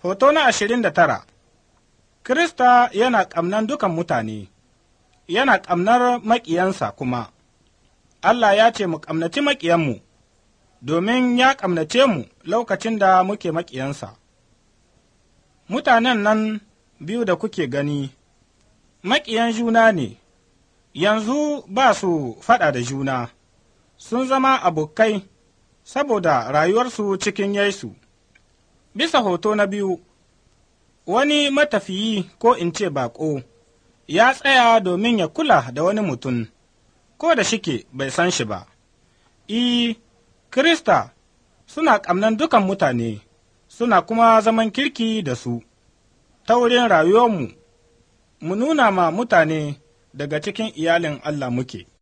Hoto na ashirin da tara Kirista yana ƙamnan dukan mutane, yana ƙamnar maƙiyansa kuma, Allah ya ce mu ƙamnaci maƙiyanmu, domin ya ƙamnace mu lokacin da muke maƙiyansa. Mutanen nan biyu da kuke gani, maƙiyan juna ne, yanzu ba su faɗa da juna, sun zama abokai saboda rayuwarsu cikin Yesu. Bisa hoto na biyu, wani matafiyi ko in ce baƙo, ya tsaya domin ya kula da wani mutum, ko da shike bai san shi ba. I, Kirista suna ƙamnan dukan mutane, suna kuma zaman kirki da su, ta wurin rayuwarmu, mu nuna ma mutane daga cikin iyalin Allah muke.